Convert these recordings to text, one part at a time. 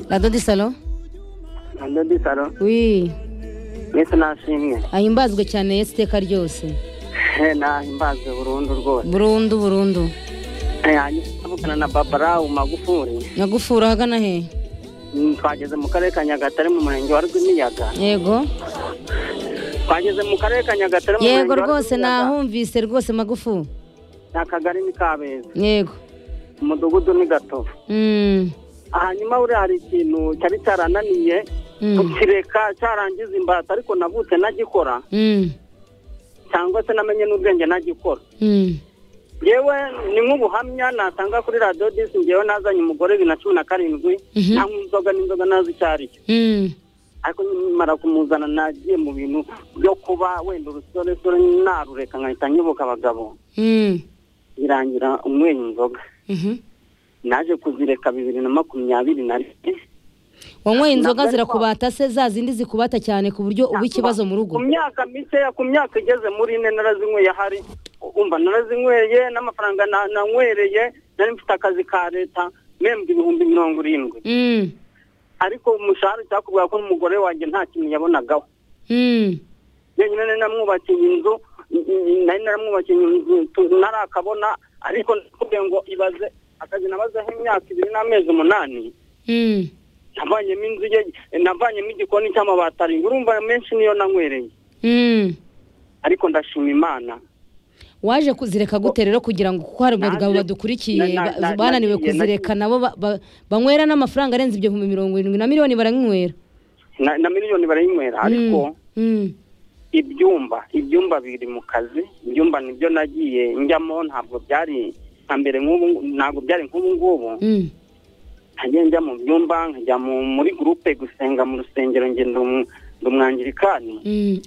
La dodi salo Ndodi saro wi mwese nashimwe ahimbazwe cyane yesu iteka ryose Eh, nahimbazwe burundu rwose burundu burundu Eh, hanyuma tuvugana na babara umagufuri nyagufura ahagana he Mm, twageze mu karere ka nyagatare mu murenge wa rwimiyaga yego twageze mu karere ka nyagatare mu yego murenge wa rwose Rwimiyaga. nahumvise rwose magufu ni akagari ni kabeza yego umudugudu ni gatovu Mm, hanyuma buriya hari ikintu cyari cyarananiye mm, kukireka cyarangiza imbata ariko navutse nagikora mm, cyangwa se namenye n'ubwenge nagikora mm. yewe ni nk'ubuhamya natanga kuri radiyo disi ngewe nazanye umugore bibiri na cumi na karindwi Mhm. nanywa inzoga n'inzoga nazi icyo ari cyo Mm. ariko nyimara kumuzana nagiye mu bintu byo kuba wenda urusoresore narureka nkahita nyibuka abagabo Mm. birangira umwenya inzoga Mhm. naje kuzireka bibiri na makumyabiri na rimwe wanyweye inzoga Ntabwo ari zirakubata se za zindi zikubata cyane ku buryo uba ikibazo mu rugo ku myaka mikeya ku myaka igeze muri ine narazinyweye ahari umva narazinyweye n'amafaranga na- nanywereye nari mfite akazi ka leta mpembwa ibihumbi mirongo irindwi Mm, ariko umushahara cyakubwira ko n'umugore wanjye nta kintu yabonagaho mm, yenyine nari namwubakiye inzu n- n- nari naramwubakiye inzu tu- ntarakabona ariko nakubwiye ngo ibaze akazi nabazeho imyaka ibiri n'amezi umunani mm. navanyemo inzu ye navanyemo igikoni cy'amabati arindwi urumva menshi niyo nanywereye Mm. ariko ndashima imana waje kuzireka gute rero kugira ngo kuko hari abagabo Naje- badukurikiye na- na- ba- na- bananiwe nagiye- kuzireka nabo ba- ba- banywera n'amafaranga arenze ibihumbi mirongo irindwi na miliyoni baranywera na, na miliyoni barayinywera ariko ibyumba ibyumba biri mu kazi ibyumba nibyo nagiye njyamo ntabwo byari nka mbere nk'ubu ntabwo byari nk'ubu ngubu ntajya njya mu byumba nkajya mu- muri gurupe gusenga mu rusengero njye ndi umu- ndi umwangirikani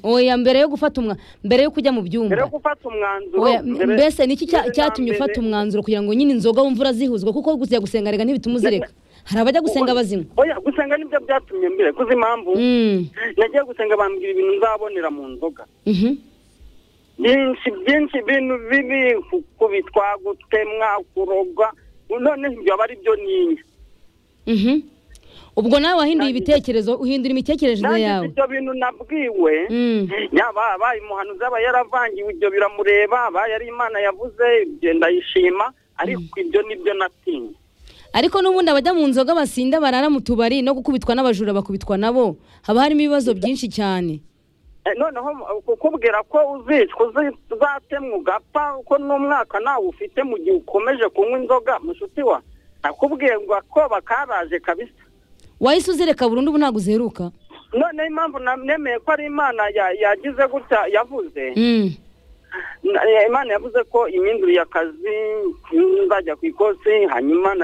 oya mbere yo gufata umwa mbere yo kujya mu mbere byumba yo gufata umwanzuro Oya, m- mbere- mbese niki cya- mbere na cyatumye mbere- ufata umwanzuro kugira ngo nyine inzoga wumve urazihuzwa kuko kujya gusenga rega ntibituma uzireka hari abajya gusenga bazinywa oya gusenga nibyo byatumye mbere kuzi impamvu Mm, nagiye gusenga bambwira ibintu nzabonera mu nzoga mhm, byinshi byinshi ibintu bibi kubitwa gutemwa kurogwa none ibyo aba ari byo ninya mhm. ubwo nawe wahinduye ibitekerezo uhindura imitekerereze nanjye yawe ibyo bintu nabwiwe Mm, yaba abaye umuhanuzi aba yaravangiwe ibyo biramureba abaye ari imana yavuze ibyo ndayishima ariko ibyo nibyo natinye ariko n'ubundi abajya mu nzoga basinda barara mu tubari no gukubitwa n'abajura bakubitwa nabo haba harimo ibibazo byinshi cyane Eh, noneho mu- kukubwira ko uzicwa uzi- uzatemwa ugapfa ko n'umwaka nawe ufite mu gihe ukomeje kunywa inzoga mushuti wa nakubwiye ngo ko bakaraje kabisa wahise uzireka burundu ubu ntabwo uzeruka noneho impamvu na- nemeye ko ari imana ya- yagize gutya yavuze Mm, Na- eh, imana yavuze ko imyindurire y'akazi nzajya ku ikosi hanyuma na